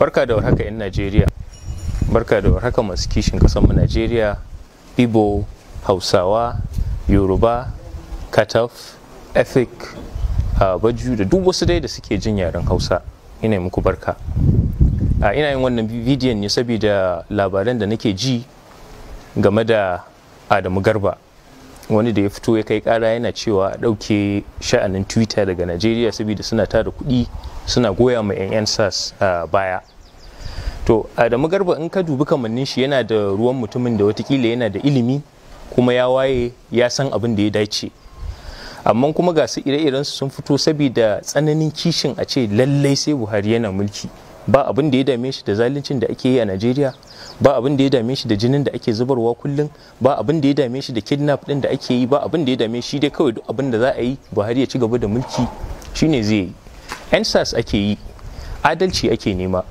barka da warhaka 'yan najeriya barka da warhaka masu kishin mu najeriya igbo hausawa yoruba kataf ethic uh, baju da duk wasu dai da suke jin yaren hausa ina muku barka uh, ina yin wannan bidiyon ne saboda labaran da nake ji game da adamu garba wani da ya fito ya kai kara yana cewa a ɗauke sha'anin twitter daga najeriya saboda suna tara kuɗi suna goya ma 'yan 'yan sas uh, baya to adamu garba in ka dubi kamannin shi yana da ruwan mutumin da watakila yana da ilimi kuma ya waye ya san abin da ya dace amma kuma ga su ire-iren sun fito saboda tsananin kishin a ce lallai sai buhari yana mulki ba abin da ya dame shi da zaluncin da ake yi a najeriya ba abin da ya dame shi da jinin da ake zubarwa kullum ba abin da ya dame shi da kidnap din da ake yi ba abin da ya dame shi dai kawai duk abin da za a yi buhari ya ci gaba da mulki shine zai yi yan sas ake yi adalci ake nema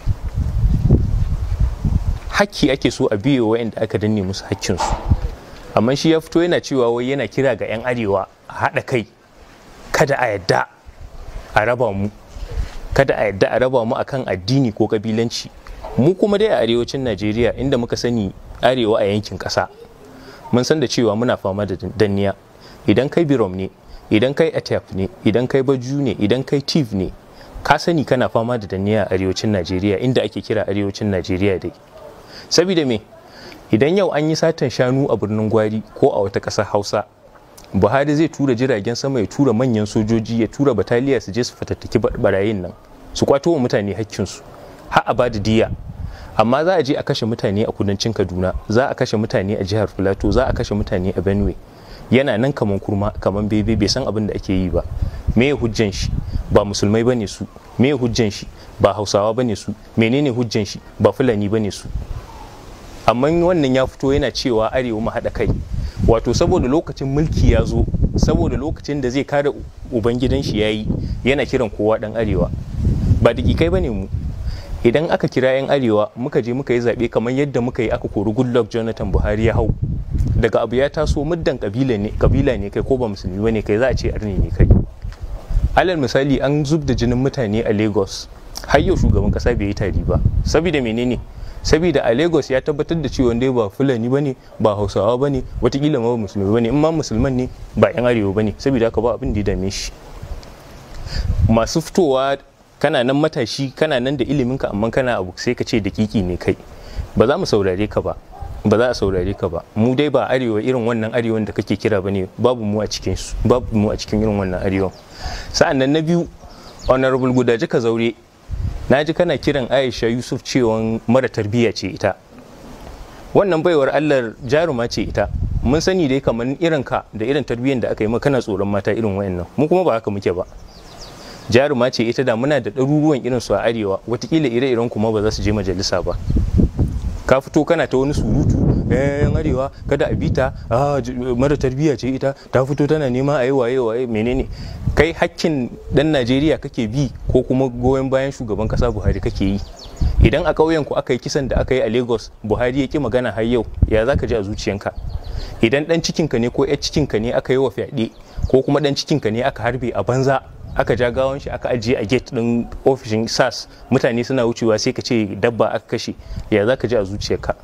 hakki ake so a biye wa'anda aka danne musu hakkinsu amma shi ya fito yana cewa wai yana kira ga 'yan arewa a haɗa kai kada a yadda a raba mu kada a yadda a raba mu akan addini ko kabilanci mu kuma dai a arewacin najeriya inda muka sani arewa a yankin ƙasa mun san da cewa muna fama da danniya idan kai birom ne idan kai atef ne idan kai baju ne idan kai tiv ne ka sani kana fama da danniya a arewacin najeriya inda ake kira arewacin najeriya dai saboda me idan yau an yi satan shanu a birnin gwari ko a wata ƙasar hausa buhari zai tura jiragen sama ya tura manyan sojoji ya tura bataliya su je su fatattaki barayin nan su kwato wa mutane hakkinsu har a ba da diya amma za a je a kashe mutane a kudancin kaduna za a kashe mutane a jihar filato za a kashe mutane a benue yana nan kaman kurma kaman bebe bai san abin da ake yi ba me hujjan shi ba musulmai bane su me hujjan shi ba hausawa bane su menene hujjan shi ba fulani bane su amma wannan ya fito yana cewa arewa mu haɗa kai wato saboda lokacin mulki ya zo saboda lokacin da zai kare ubangidan shi ya yi yana kiran kowa ɗan arewa ba da kai ba ne mu idan aka kira 'yan arewa muka je muka yi zaɓe kamar yadda muka yi aka kori goodluck jonathan buhari ya hau daga abu ya taso muddan kabila ne kabila ne kai ko ba musulmi ba ne kai za a ce arni ne kai alal misali an zub da jinin mutane a lagos har yau shugaban kasa bai yi tari ba saboda menene saboda a lagos ya tabbatar da cewa dai ba fulani bane ba hausawa bane watakila ma musulmi bane in ma musulman ne ba yan arewa bane saboda haka ba abin da ya dame shi masu fitowa kana nan matashi kana nan da ilimin ka amma kana abu sai ka ce dakiki ne kai ba za mu saurare ka ba ba za a saurare ka ba mu dai ba arewa irin wannan arewan da kake kira bane babu mu a cikin su babu mu a cikin irin wannan arewan sa'an nan na biyu honorable gudaji ka zaure na ji kana kiran aisha yusuf cewa mara tarbiyya ce ita wannan baiwar allah jaruma ce ita mun sani dai kamar irin ka da irin tarbiyyar da aka yi kana tsoron mata irin wayannan mu kuma ba haka muke ba jaruma ce ita da muna da ɗaruruwan irin su a arewa watakila ire-iren kuma ba za su je majalisa ba ka fito kana ta wani surutu yan arewa kada a bita mara tarbiyya ce ita ta fito tana nema a yi waye waye menene kai hakkin dan najeriya kake bi ko kuma goyon bayan shugaban kasa buhari kake yi idan a ƙauyen ku aka yi kisan da aka yi a lagos buhari ya ki magana har yau ya za ka ji a zuciyanka idan dan cikinka ne ko yar cikinka ne aka yi wa fyaɗe ko kuma dan cikinka ne aka harbe a banza aka ja gawon shi aka ajiye a gate din ofishin sas mutane suna wucewa sai ka ce dabba aka kashe ya za ka ji a zuciyarka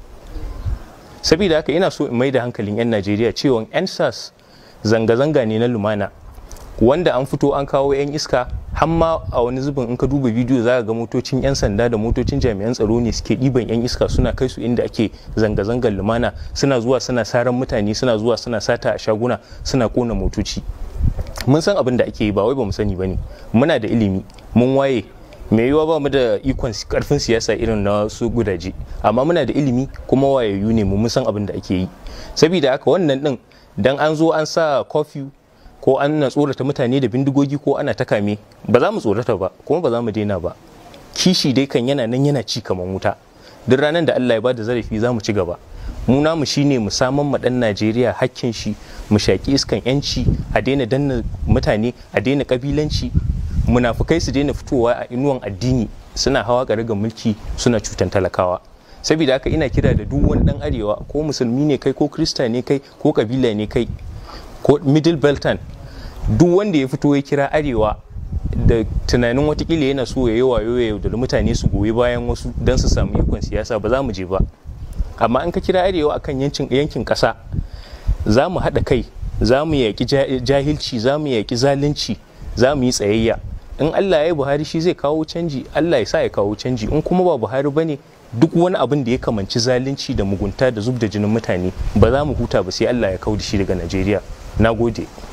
saboda haka ina so in mai da hankalin 'yan najeriya cewa 'yan sas zanga-zanga ne na lumana wanda an fito an kawo 'yan iska hamma a wani zubin in ka duba bidiyo za ga motocin 'yan sanda da motocin jami'an tsaro ne suke ɗiban 'yan iska suna kai su inda ake zanga-zangar lumana suna zuwa suna saran mutane suna zuwa suna sata a shaguna suna kona motoci mun san abin da ake yi ba wai ba mu sani ba ne muna da ilimi mun waye mai yiwuwa ba mu da ikon karfin siyasa irin na su gudaje amma muna da ilimi kuma wayayyu ne mu mun san abin da ake yi saboda haka wannan din dan an zo an sa kofi ko an na tsorata mutane da bindigogi ko ana ta kame ba za mu tsorata ba kuma ba za mu daina ba kishi dai kan yana nan yana ci kamar wuta duk ranar da Allah ya bada zarafi za mu ci gaba mu namu shine mu saman ma dan Najeriya hakkin shi mu shaki iskan yanci a daina danna mutane a daina kabilanci munafukai su daina fitowa a inuwan addini suna hawa ga mulki suna cutan talakawa saboda haka ina kira da duk wani dan arewa ko musulmi ne kai ko krista ne kai ko kabila ne kai ko middle beltan duk wanda ya fito ya kira arewa da tunanin watakila yana so ya yi wayo ya yaudari mutane su goyi bayan wasu don su samu ikon siyasa ba za mu je ba amma an ka kira arewa akan yankin ƙasa za mu haɗa kai za mu yaƙi jahilci za mu yaƙi zalunci za mu yi tsayayya in allah ya yi buhari shi zai kawo canji allah ya sa ya kawo canji in kuma ba buhari ba ne duk wani abin da ya kamanci zalunci da mugunta da zub da jinin mutane ba za mu huta ba sai allah ya kawo da shi daga najeriya na gode